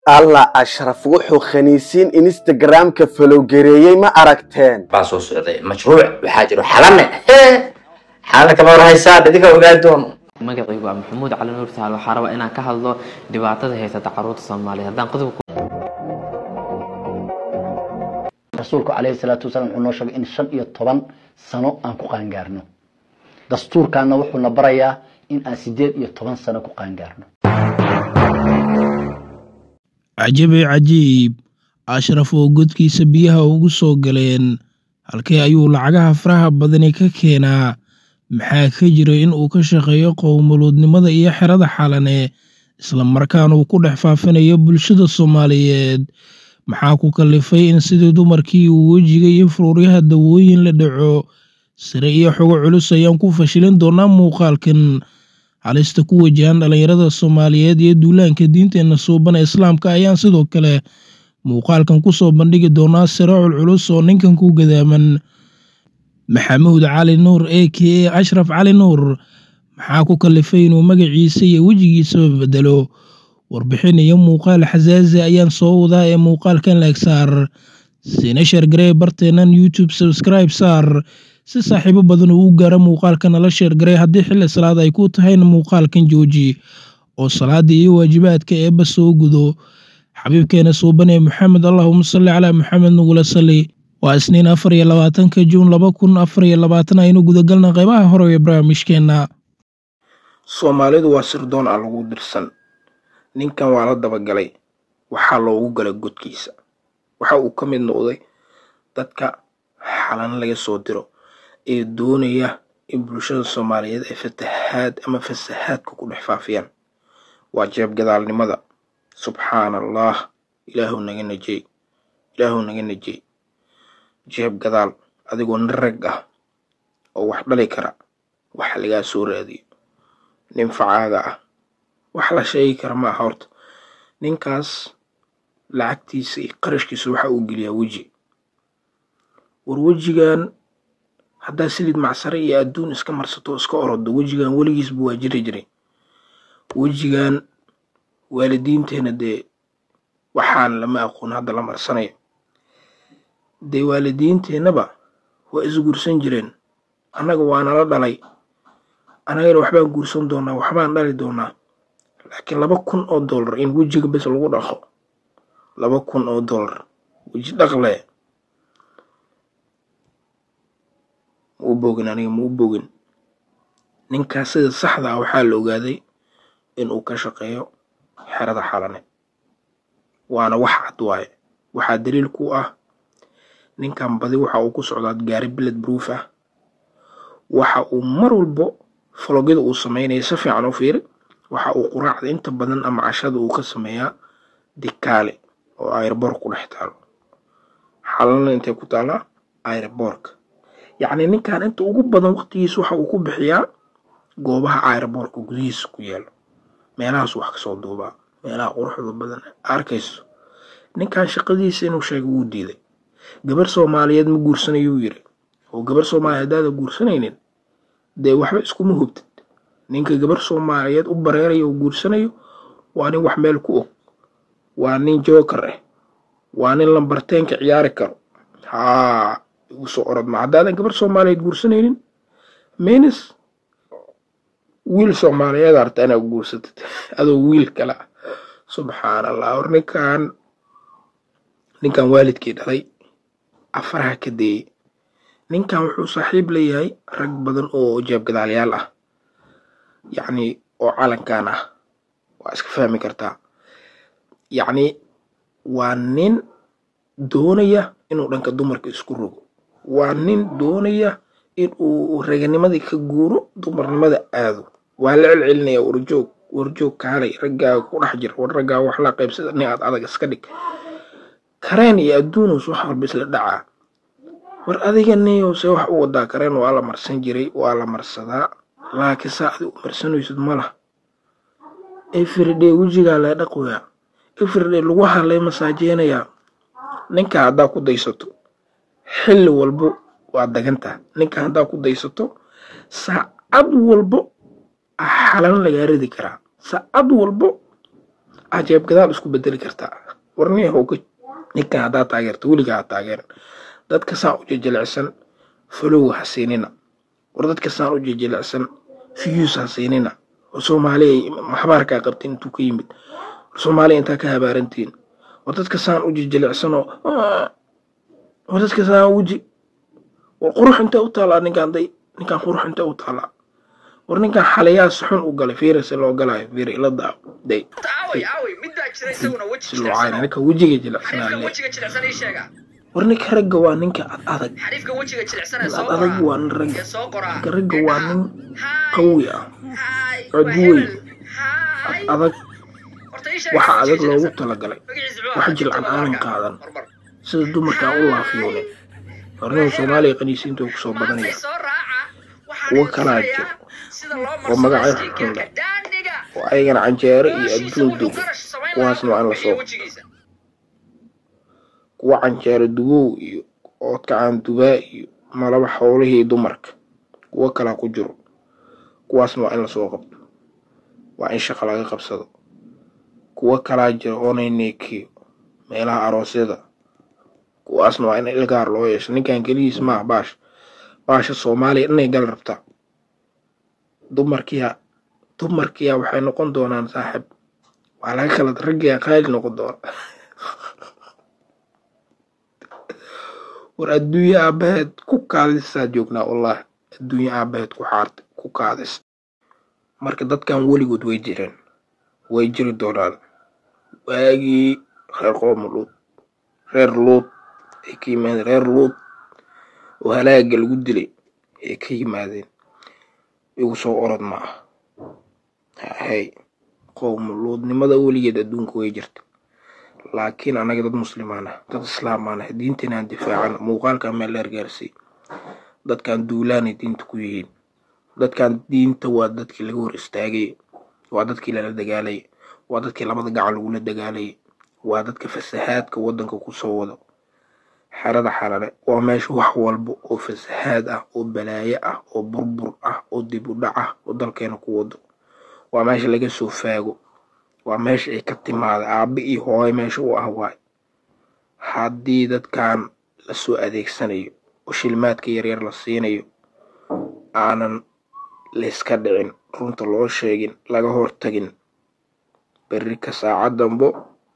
alla ashraf wuxuu khaniisiin instagramka falowgareeyey ma aragteen baa soo socday mashruuc waxaa jiro xalane xalane kama warhaysaa idinka ogaa doono magacaygu waa maxamuud cali nuur sahal waxaa rabaa inaan ka hadlo dhibaatada haysata caruurta soomaaliyeed haddaan qodobka rasuulku calayhi salaatu wasalaam wuxuu noo sheegay in shan iyo toban sano aan ku qaangaarno dastuurkaana wuxuuna barayaa in aan sideed iyo toban sano ku qaangaarno cajabe cajiib ashraf oo godkiisa biyaha ugu soo galeen halkee ayuu lacagaha faraha badani ka keenaa maxaa ka jira in uu ka shaqeeyo qowmuluudnimada iyo xerada xalane islamarkaana uu ku dhex faafinayo bulshada soomaaliyeed maxaa ku kallifay in sidii dumarkii uu wejiga iyo furuuryaha dawooyin la dhaco sire iyo xogo culus ayaan ku fashilin doonaa muuqaalkan halista ku wajahan dhallinyarada soomaaliyeed iyo duulaanka diinteenna suuban ee islaamka ayaan sidoo kale muuqaalkan kusoo bandhigi doonaa sire culculus oo ninkan ku gadaaman maxamuud cali nuur a k a ashraf cali nuur maxaa ku kallifay inuu magaciisa iyo wejigiisaba bedelo warbixin iyo muuqaal xasaazi ayaan soo wadaa ee muuqaalkan leeg saar siina sheergaree barteennan youtube subscribe saar si saaxiibo badan uu u gaaro muuqaalka nala sheergarey haddii xilli salaad ay ku tahayna muuqaalkan jooji oo salaadii iyo waajibaadka eebba soo gudo xabiibkeena suuban ee maxamed allahuma salli calaa maxamed nugula salli waa isniin afar iyo labaatanka juun laba kun afar iyo labaatan aynu gudagalna qeybaha hore ee barnaamijkeenna soomaalidu waa sirdoon aan lagu dirsan ninkan waa la dabagalay waxaa loogu galay godkiisa waxa uu ka mid noqday dadka xalan laga soo diro ee doonaya in bulshada soomaaliyeed ay fatahaad ama fasahaadka ku dhex faafiyaan waa jeeb gadaalnimada subxaana allah ilaahu naga najey ilaahu naga najey jeeb gadaal adigoo nin rag ah oo wax dhali kara wax lagaa soo raadiyo nin facaaga ah wax la sheegi kara ma aha horta ninkaas lacagtiisa iyo qarashkiisa waxa uu geliyaa weji war wejigan haddaa silid macsare iyo adduun iska marsato iska orodo wejigan weligiisba waa jiri jiray wejigan waalidiinteena dee waxaan lama aqoon hadda la marsanayo dee waalidiinteennaba waa isguursan jireen annaga waa nala dhalay annagana waxbaan guursan doonaa waxbaan dhali doonaa laakiin laba kun oo dollar in wejiga bes lagu dhaqo laba kun oo dollar weji dhaqle ma u bogin aniga ma u bogin ninkaas sida saxda ah waxaa la ogaaday inuu ka shaqeeyo xerada xalane waana wax cad waaye waxaa daliil ku ah ninkan badi waxa uu ku socdaa gaari biled proof ah waxa uu mar walbo fologyada uu sameynaya si fiican u fiiri waxa uu quraacda inta badan ama cashada uu ka sameeyaa dikaale oo airboork ku dhex taalo xalana intay ku taalaa airboorka yacni ninkan inta ugu badan waqtigiisa waxa uu ku bixiyaa goobaha airboorka gudihiisa ku yaalo meelahaas wax kasoo duubaa meelaha quruxda badan arkayso ninkan shaqadiisa inuu sheega wuu diiday gabar soomaaliyeed ma guursanayuu yiri oo gabar soomaaliyeed haddaada guursanaynin dee waxba iskuma hubtid ninka gabar soomaaliyeed u bareerayo oo guursanayo waa nin wax meel ku og waa nin joker ah waa nin lambarteenka ciyaari karo haa igu soo orod ma haddaadan gabar soomaaliyeed guursanaynin menis wiil soomaaliyeed arta inaad guursatid adoo wiil kale ah subxaan allah war ninkan ninkan waalidkii dhalay afaraha ka deeyey ninkan wuxuu saaxiib leeyahay rag badan oo jeebgadaalyaal ah yacni oo calankan ah waa iska fahmi kartaa yacni waa nin doonaya inuu dhanka dumarka isku rogo waa nin doonaya in uu raganimadii ka guuro dumarnimada aado waa la celcelinaya warjoog warjoog kaalay raggaaga ku dhex jir war raggaaga wax la qaybsada nin aad adag iska dhig kareen iyo adduunus wax walba isla dhacaa war adiga niyo se wax u wadaa kareen waa la marsan jiray waa la marsadaa laakiin saa adi u marsanaysid ma lah everyday wejigaa lee dhaqoyaa everyday lagu halay masaajeynayaa ninka haddaa ku daysato xilli walbo waa dagantaa ninka haddaa ku daysato saacad walbo xalan lagaa ridi karaa saacad walbo cajeeb gadaal isku bedeli kartaa warniya howga ninkan haddaa taageerta weligaa ha taageeran dadka saan u jejelecsan falowga ha siinina war dadka saan u jejelecsan fiyuus ha siinina war soomaaliya maxbaarkaa qabtin intuu ka yimid war soomaaliya intaa ka habaarantiin war dadka saan u jejelecsanoo war dadka saan weji war qurux intee u taalaa ninkaan day ninkaan qurux intee u taalaa war ninkaan xalayaa si xun u galay fiirase loo galaayo fiir ila daa day si loo caayna ninka wejiga jilecsanaa le war ninka ragga waa ninka ad adag ad adag waa nin ragga ninka ragga waa nin qawi ah cod weyn ad adag waxa adag loogu talagalay wax jilcan aanan qaadan sida dumarkaa u laafiyoone warnihu soomaaliya qaniisiinta uu kusoo badanaya kuwo kalaa jiro oo magacyo xun leh oo ayagana canjeero iyo adduun dugo kuwaasna waa in lasoo kuwa canjeero dugow iyo oodkacaan dubaa iyo malaba howlihii dumarka kuwo kalaa ku jiro kuwaasna waa in lasoo qabto waa in shaqa laga qabsado kuwo kalaa jira oonay neekiyo meelaha aroosyada kuwaasna waa in ilgaar loo yeesho ninkan keligiis maaha baash baasha soomaaliya dhanay gal rabtaa dumarkiya dumarkiya waxay noqon doonaan saaxib waa laga kala raggiya qaali noqon doona war adduunye aabaheed ku kaadisaa joognaa wallahi adduunye aabaheed ku xaarta ku kaadis marka dadkan weligood way jireen way jiri doonaan waagii reer qooma luud reer luud ay ka yimaadeen reer luud oo halaaga lagu dilay ay ka yimaadeen igu soo orod ma ah hay qowma luudnimada weligeed adduunka way jirta laakiin anaga dad muslimaan ah dad islaamaan ah diintinaan difaacan muuqaalka meel dheer gaarsay dadkan duulaanay diinta ku yihiin dadkan diinta waa dadkii laga hor istaagay waa dadkii lala dagaalayay waa dadkii labada gacan lagula dagaalayay waa dadka fasahaadka waddanka ku soo wado xerada xalale waa meesha wax walba oo fasahaad ah oo balaayo ah oo burbur ah oo dib u dhac ah oo dalkeena ku wado waa meesha laga soo faago waa meesha ay ka timaada aabe iyo hooyo meesha u ah waay haddii dadkan lasoo adeegsanayo oo shilmaadka yaryar la siinayo aanan layska dhicin runta loo sheegin laga hortagin berri ka saacad dambo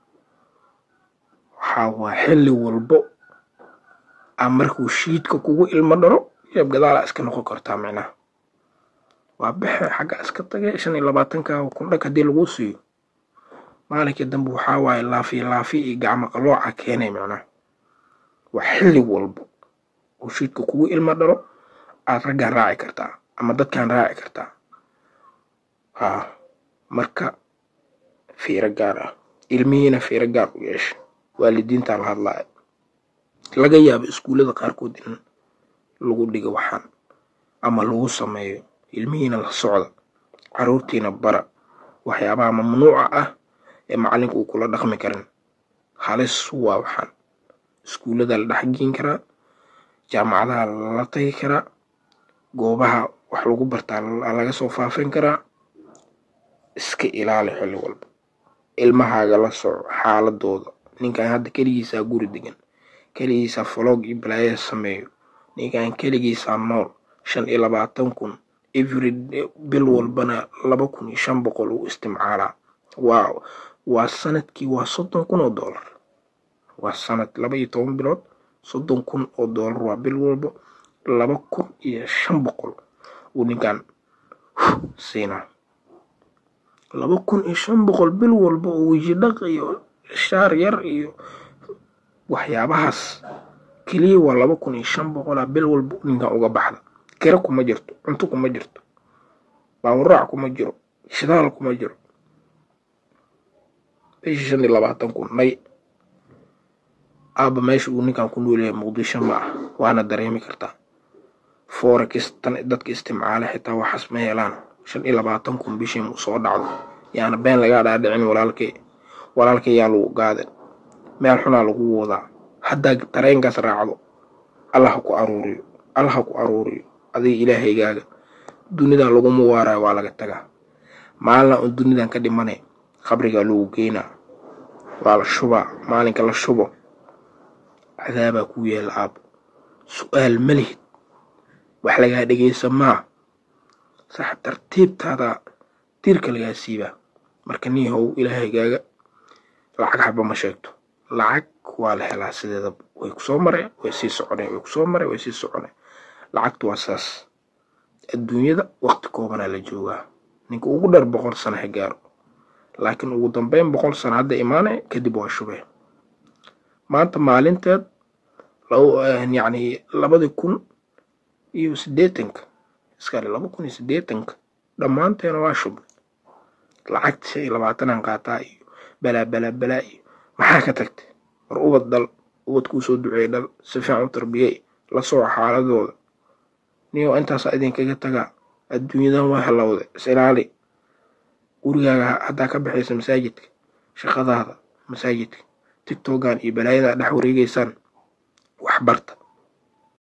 waxaa waa xilli walbo a markuu shiidka kugu ilmo dharo jeeb gadaalaa iska noqon kartaa micnaha waa baxe xagga iska tage shan iyo labaatanka kun dhag haddii lagu siiyo maalinka dambe waxaa waaye laafi laafi iyo gacmo qalooca keenay micnaha waa xilli walbo oo shiidka kugu ilmo dharo aad raggaan raaci kartaa ama dadkaan raaci kartaa haa marka fiiro gaar ah ilmihiina fiiro gaar u yeesha waalidiintaa la hadlaya laga yaabo iskuullada qaarkood in lagu dhigo waxaan ama lagu sameeyo ilmihiina la socda caruurtiina bara waxyaabaha mamnuuca ah ee macallinka uu kula dhaqmi karin halis waa waxaan iskuullada la dhexgeyn karaa jaamacadaha lala tagi karaa goobaha wax lagu bartaa laga soo faafin karaa iska ilaali xilli walba ilmahaaga la soco xaaladooda ninkan hadda keligiisaa guri degan keligiisaa faloog iyo balaaya sameeyo ninkan keligiisaa nool shan iyo labaatan kun every bil walbana laba kun iyo shan boqol uu istimcaalaa waa waa sanadkii waa soddon kun oo doolar waa sanad laba iyo toban bilood soddon kun oo doolar waa bil walba laba kun iyo shan boqol uu ninkan siinaa laba kun iyo shan boqol bil walba oo weji dhaq iyo shaar yar iyo waxyaabahaas keliya waa laba kun iyo shan boqolaa bil walba ninkan uga baxda kira kuma jirto cunto kuma jirto baawuraac kuma jiro shidaal kuma jiro bishii shan iyo labaatan kun may aaba meesha uu ninkan ku noolyahay muqdisho ma ah waana dareemi kartaa forex tan dadka istimcaala xitaa waxaas ma helaan shan iyo labaatan kun bishii mu soo dhacdo yaana been lagaa dhaadhicin walaalkay walaalkay yaa lagu gaaden meel xunaa lagu wadaa haddaa tareenkaas raacdo allah ha ku aruuriyo allah ha ku aruuriyo adiga ilaahaygaaga dunidan laguma waarayo waa laga tagaa maalina un dunidan ka dhimane qabrigaa lagu geynaa waa la shubaa maalinka la shubo cadaabaa kuu yeela aabo su-aal ma lihid wax lagaa dhegaysa maa sax tartiibtaada tiirka lagaa siibaa marka nin how ilaahaygaga lacag haba ma sheegto lacag waa la helaa sideeda way kusoo mareen way sii soconeen way kusoo mareen way sii soconeen lacagtu waa saas adduunyada waqti koobanaa la joogaa ninka ugu dheer boqol sano ha gaaro laakiin ugu dambeyn boqol sano hadda imaane kadib waa shubeen maanta maalinteed yacni labadii kun iyo siddeetanka iskale laba kun iyo siddeetanka dhammaanteena waa shubay lacagta shan iyo labaatanaan qaataa iyo balaa balaa balaa iyo maxaa ka tagtay war ubad dhal ubad kuu soo duceey dhal si fiican u tarbiyey la sooco xaaladooda niyo intaasaa idinkaga tagaa adduunyadan waa halowday isilaali gurigaaga haddaa ka baxaysa masaajidka shaqadaada masaajidka tigtogan iyo balaayadaa dhex wareegeysaan wax barta